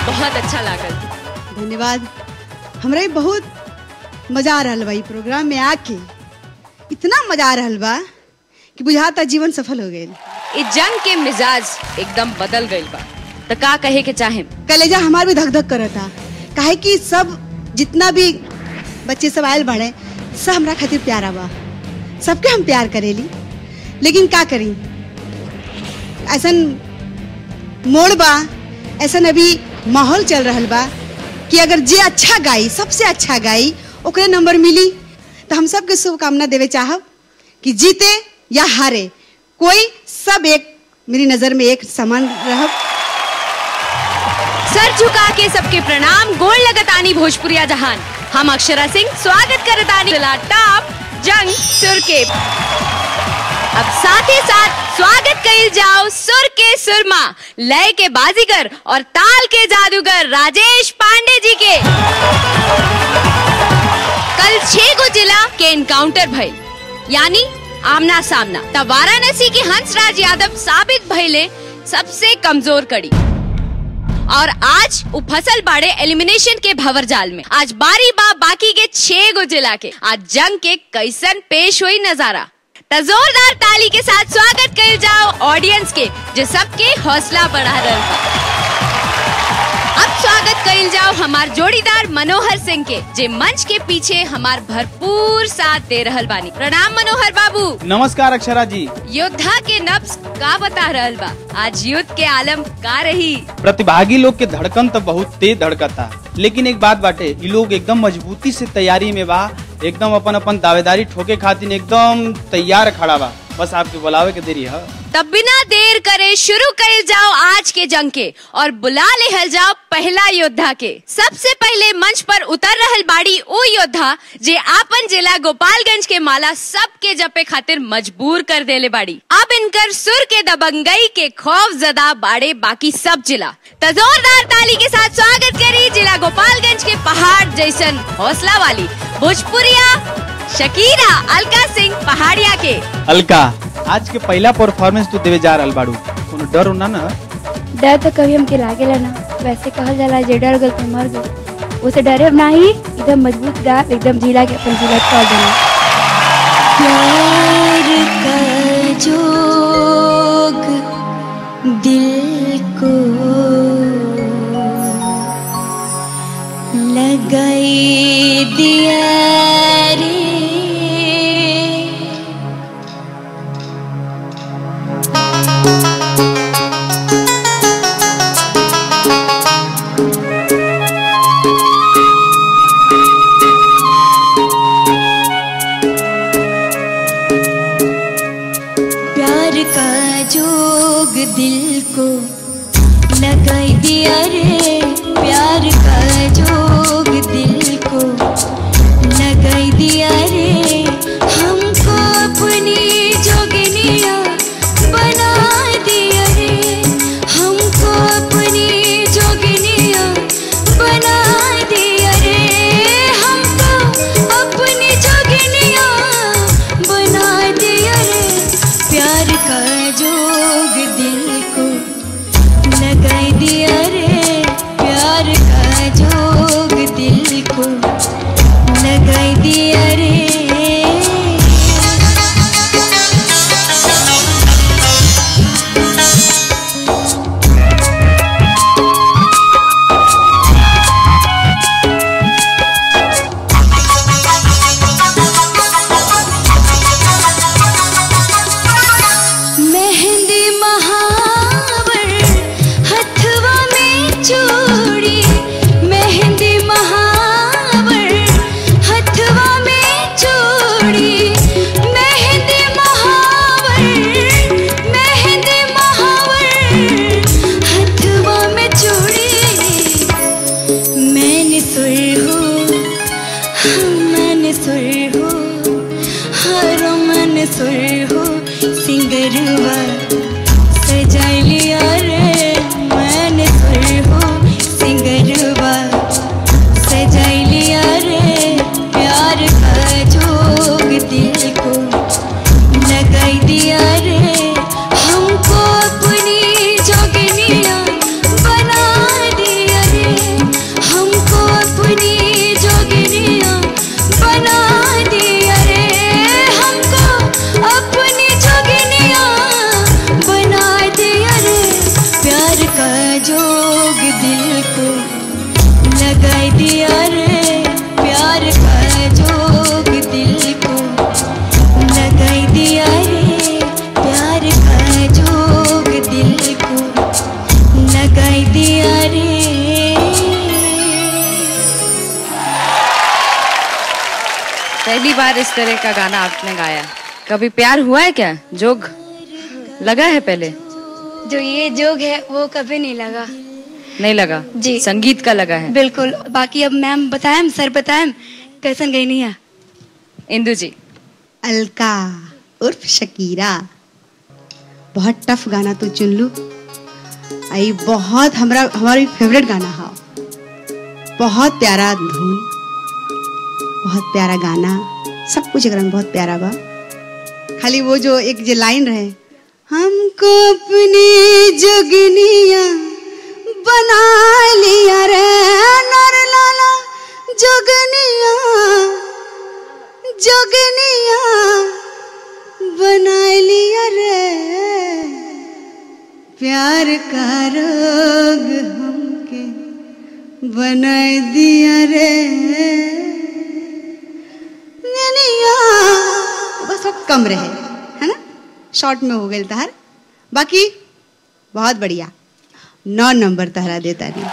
बहुत अच्छा लागल धन्यवाद हमरा भी बहुत मजा आ रहा बा ई प्रोग्राम में आके इतना मजा आ रहा बा कि बुझाता जीवन सफल हो गए ई जंग के मिजाज एकदम बदल गइल बा त का कहे के चाहे कलेजा हमार भी धक धक करता काहे कि सब जितना भी बच्चे सब आयल बाड़े सब हमरा खातिर प्यारा बा सबके हम प्यार करेली लेकिन का करी ऐसन मोड़ बा ऐसन अभी माहौल चल रहल बा कि अगर जे अच्छा गाई सबसे अच्छा गाई ओकरे नंबर मिली तो हम सबके शुभकामना देवे चाहब कि जीते या हारे कोई सब एक मेरी नजर में एक समान रहब सर झुका के सबके प्रणाम गोल लगतानी भोजपुरिया जहान हम अक्षरा सिंह स्वागत करतानी जिला टॉप जंग सुर के अब साथ ही साथ स्वागत कइल जाओ सुर के सुरमा लय के बाजीगर और ताल के जादूगर राजेश पांडे जी के कल छह गो जिला के इनकाउंटर भइल यानी आमना सामना तब वाराणसी के हंसराज यादव साबित भइले सबसे कमजोर कड़ी और आज उ फसल बाड़े एलिमिनेशन के भवर जाल में आज बारी बा बाकी के छह गो जिला के आज जंग के कैसन पेश हुई नजारा त जोरदार ताली के साथ स्वागत कर जाओ ऑडियंस के जो सबके हौसला बढ़ा रहा बा अब स्वागत कइल जाओ हमार जोड़ीदार मनोहर सिंह के जे मंच के पीछे हमार भरपूर साथ दे रहल बानी प्रणाम मनोहर बाबू नमस्कार अक्षरा जी योद्धा के नब्स का बता रहल बा आज युद्ध के आलम का रही प्रतिभागी लोग के धड़कन तो बहुत तेज धड़कता लेकिन एक बात बाटे ये लोग एकदम मजबूती से तैयारी में बा एकदम अपन अपन दावेदारी ठोके खातिर एकदम तैयार खड़ा बा बस आपके बुलावे के देरी है तब बिना देर करे शुरू कर जाओ आज के जंग के और बुला लेहल जाओ पहला योद्धा के सबसे पहले मंच पर उतर रहल बाड़ी ओ योद्धा जे आपन जिला गोपालगंज के माला सबके जपे खातिर मजबूर कर देले बाड़ी अब इनकर सुर के दबंगई के खौफ जदा बाड़े बाकी सब जिला त जोरदार ताली के साथ स्वागत करी जिला गोपालगंज के पहाड़ जैसन हौसला वाली भोजपुरिया शकीरा अलका सिंह पहाड़िया के अलका आज के पहला परफॉर्मेंस तू देवे जा रहल बाड़ू कोनो डर ना ना डर तो कभी हमके लागेला ना वैसे कहल जाला जे डर गल तो मर गल उसे डरे ना ही एकदम मजबूत गा एकदम जिला के अपन जिला छोड़ देना प्यार का जोग दिल को लगाई दिया रे प्यार का जोग दिल को लगाई दिया रे प्यार का जोग दिल को लगाई दिया रे हमको अपनी जोगनिया बना दिया रे हमको अपनी जोगनिया बना दिया रे हमको अपनी जोगनिया बना दिया रे प्यार का जोग दिल को लगाई दिया रे प्यार का जोग दिल को लगाई दिया रे मेहंदी महावर हथवा में चूड़ी मेहंदी महावर हथवा में चूड़ी मेहंदी महावर मेहंदी महावर हथवा में चूड़ी मैंने सुर हो मैंने सुर हो हर मन सुर हो सिंगरवा सजा लिया रे मैंने सुर हो दिल को लगाई दिया रे प्यार का जोग दिल को लगाई दिया रे प्यार का जोग दिल को लगाई दिया रे पहली बार इस तरह का गाना आपने गाया कभी प्यार हुआ है क्या जोग लगा है पहले जो ये जोग है वो कभी नहीं लगा नहीं लगा जी। संगीत का लगा है बिल्कुल बाकी अब मैम बताएं सर बताएं कैसन गई नहीं है इंदु जी अलका उर्फ शकीरा बहुत टफ गाना तू चुन लू आई बहुत हमरा हमारी फेवरेट गाना हा बहुत प्यारा धुन बहुत प्यारा गाना सब कुछ एकरा में बहुत प्यारा बा खाली वो जो एक जो लाइन रहे हमको अपनी जोगनिया बना लिया रे नर लाला जोगनिया जोगनिया बना लिया रे प्यार का रोग हमके बना दिया रे ननिया बस वो कम रहे है ना शॉर्ट में हो गए तहार बाकी बहुत बढ़िया नौ नंबर तहरा देता नहीं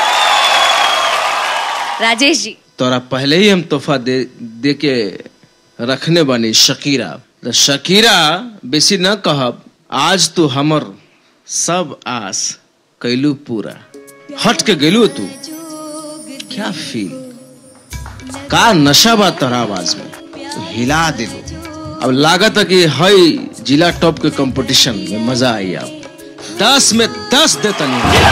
राजेश जी तोरा पहले ही हम तोहफा दे दे के रखने बानी शकीरा तो शकीरा बेसी न कहब आज तू हमर सब आस कैलू पूरा हट के गेलू तू क्या फील का नशा बा तोरा आवाज में तू हिला दिलू अब लागत है कि हई जिला टॉप के कंपटीशन में मजा आई अब दस में दस देता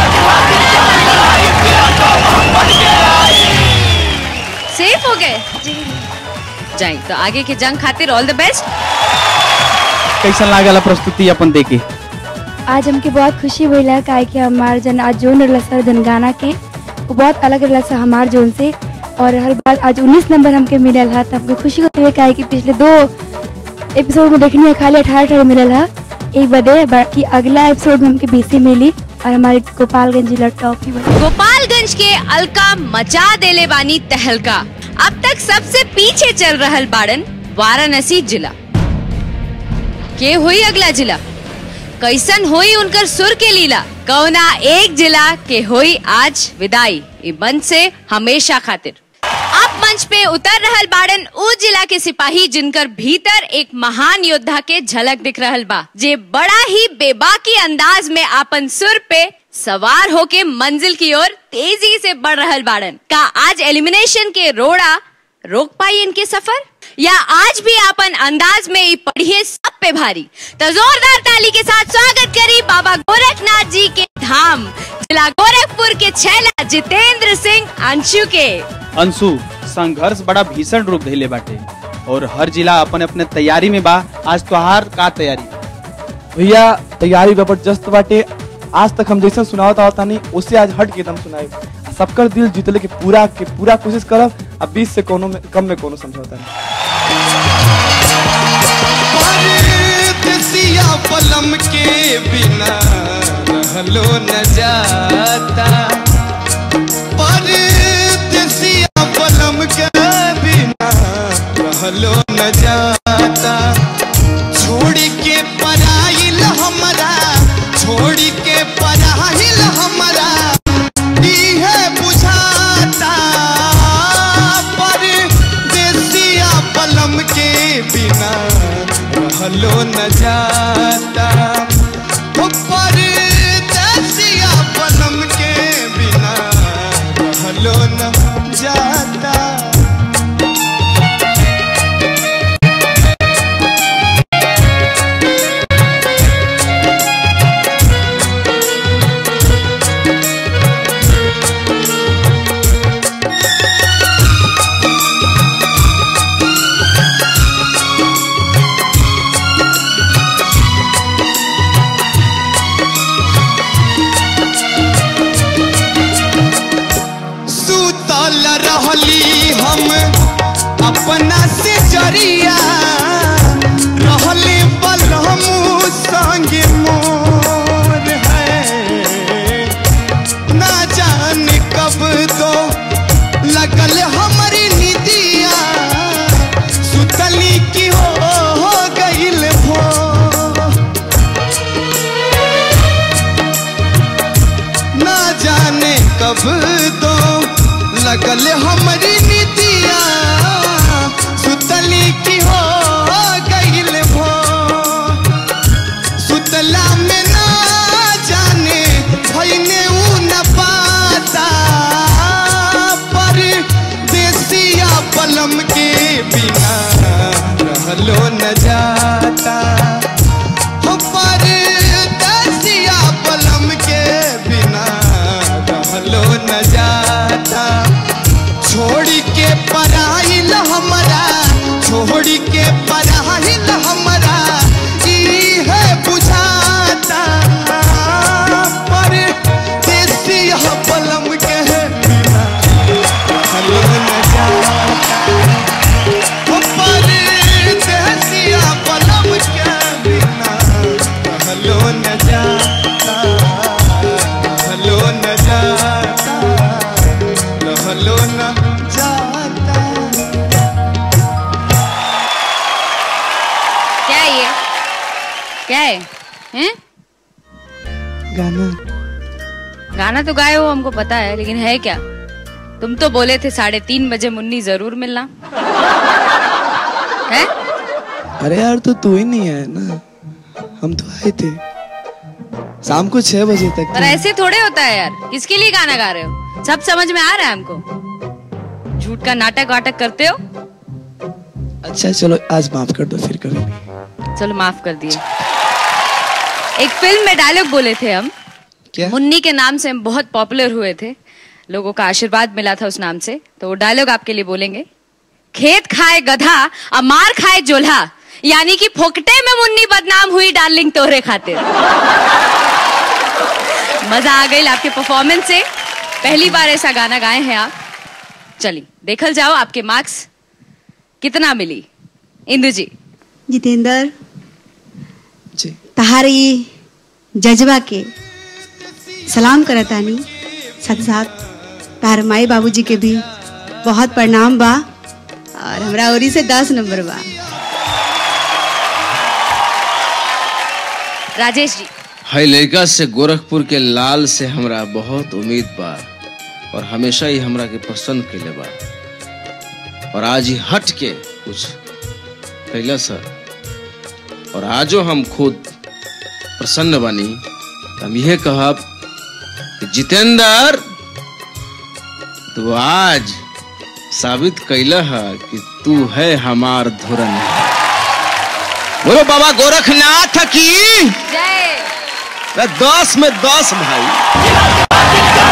सेफ हो गए जाए तो आगे के जंग खातिर ऑल द बेस्ट कैसन लागला प्रस्तुति अपन देके आज हमके बहुत खुशी भइला काहे कि हमार जन आज जोन रहला सर जन गाना के वो बहुत अलग रहला सर हमार जोन से और हर बार आज 19 नंबर हमके मिलल है तो हमके खुशी होती है काहे कि पिछले दो एपिसोड में देखनी है खाली अठारह अठारह मिलल है एक बदे बाकी अगला एपिसोड में हमके बीसी मिली और हमारे गोपालगंज जिला टॉप ही बनी गोपालगंज के अलका मचा देले बानी तहलका अब तक सबसे पीछे चल रहल बाड़न वाराणसी जिला के हुई अगला जिला कैसन हुई उनकर सुर के लीला कौना एक जिला के हुई आज विदाई ई मंच से हमेशा खातिर अब मंच पे उतर रहल बाड़न उ जिला के सिपाही जिनकर भीतर एक महान योद्धा के झलक दिख रहल बा जे बड़ा ही बेबाकी अंदाज में आपन सुर पे सवार होके मंजिल की ओर तेजी से बढ़ रहल बाड़न का आज एलिमिनेशन के रोड़ा रोक पाई इनके सफर या आज भी अपन अंदाज में ही पढ़िए सब पे भारी तो जोरदार ताली के साथ स्वागत करी बाबा गोरखनाथ जी के धाम जिला गोरखपुर के छैला जितेंद्र सिंह अंशु के अंशु संघर्ष बड़ा भीषण रूप धैले बाटे और हर जिला अपन अपने तैयारी में बा आज त्योहार का तैयारी भैया तैयारी जबरदस्त बाटे आज तक हम जैसे सुनावत आवत तानी उससे आज हट के एकदम सुनाए सबकर दिल जीतले के पूरा के पूरा कोशिश करब अब बीस से कोनो में कम में कोनो समझौता नहीं परदेसिया पलम के बिना रहलो न जाता परदेसिया पलम के बिना रहलो न जाता छोड़ के पराइल हमरा छोड़ के पराइल हमरा इहे बुझाता परदेसिया पलम के बिना रहलो न जाता हो परदेसिया पलम के बिना रहलो न जाता सुतल रहली हम अपना से जरिया रहले बलहमू संग मोर है ना जा कब दो लगल हमारी नीतिया सुतली की हो गईल भो सुतला में ना जाने भइने ऊ न पाता पर देसिया पलम के बिना रहलो न जाता हो पर देसिया पलम के बिना रहलो न जाता छोड़ी के पराइल हमरा छोड़ी के पराइल हमरा ई है बुझाता पर देसिया पलम के बिना रहलो न जाता ओ पर देसिया पलम के बिना रहलो न जाता रहलो न जाता रहलो न जाता क्या है ये क्या है हैं गाना गाना तो गाए हो हमको पता है लेकिन है क्या तुम तो बोले थे साढ़े तीन बजे मुन्नी जरूर मिलना है अरे यार तो तू ही नहीं है ना हम तो आए थे शाम को छह बजे तक पर ऐसे थोड़े होता है यार किसके लिए गाना गा रहे हो सब समझ में आ रहा है हमको झूठ का नाटक वाटक करते हो अच्छा चलो आज माफ कर दो फिर कभी चलो माफ कर दिए एक फिल्म में डायलॉग बोले थे हम क्या मुन्नी के नाम से हम बहुत पॉपुलर हुए थे लोगों का आशीर्वाद मिला था उस नाम से तो वो डायलॉग आपके लिए बोलेंगे खेत खाए गधा और मार खाए जोल्हा यानी कि फोकटे में मुन्नी बदनाम हुई डार्लिंग तोहरे खातिर मजा आ गई आपके परफॉर्मेंस से पहली बार ऐसा गाना गाए हैं आप चलिए देखल जाओ आपके मार्क्स कितना मिली इंदु जी जितेंद्र जी तहारी जज्बा के सलाम करतानी साथ साथ तार माई बाबूजी के भी बहुत प्रणाम बा और हमरा ओरी से दस नंबर बा राजेश जी है लड़का से गोरखपुर के लाल से हमरा बहुत उम्मीद बा और हमेशा ही हमरा के पसंद के बा और आज ही हट के कुछ कैला सर और आजो हम खुद प्रसन्न बानी तो हम यह कहब कि जितेंद्र तू आज साबित कैला है कि तू है हमार धुरन बोलो बाबा गोरखनाथ की जय मैं दस में दस भाई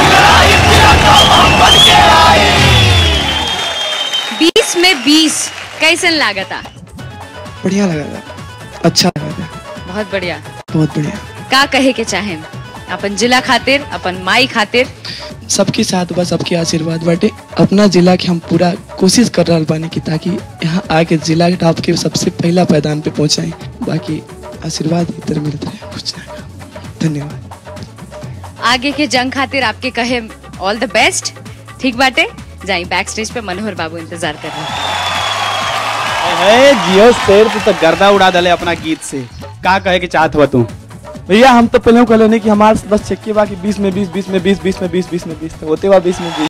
बीस में बीस कैसन लागता बढ़िया लगा था अच्छा लगा था बहुत बढ़िया बहुत बढ़िया का कहे के चाहे अपन जिला खातिर अपन माई खातिर सबके साथ बा सबके आशीर्वाद बाटे अपना जिला के हम पूरा कोशिश कर रहा बानी कि ताकि यहाँ आके जिला के टॉप के सबसे पहला पैदान पे पहुंचाए बाकी आशीर्वाद इधर मिलता है कुछ ना धन्यवाद आगे के जंग खातिर आपके कहे ऑल द बेस्ट ठीक बाटे जाई बैक स्टेज पे मनोहर बाबू इंतजार कर रहे हैं है जियो शेर तू तो गर्दा उड़ा दले अपना गीत से का कहे के चाहत हुआ तू भैया हम तो पहले कहले नहीं कि हमारे बस चेक के बा कि 20 में 20 20 में 20 20 में 20 20 में 20 तो होते हुआ 20 में 20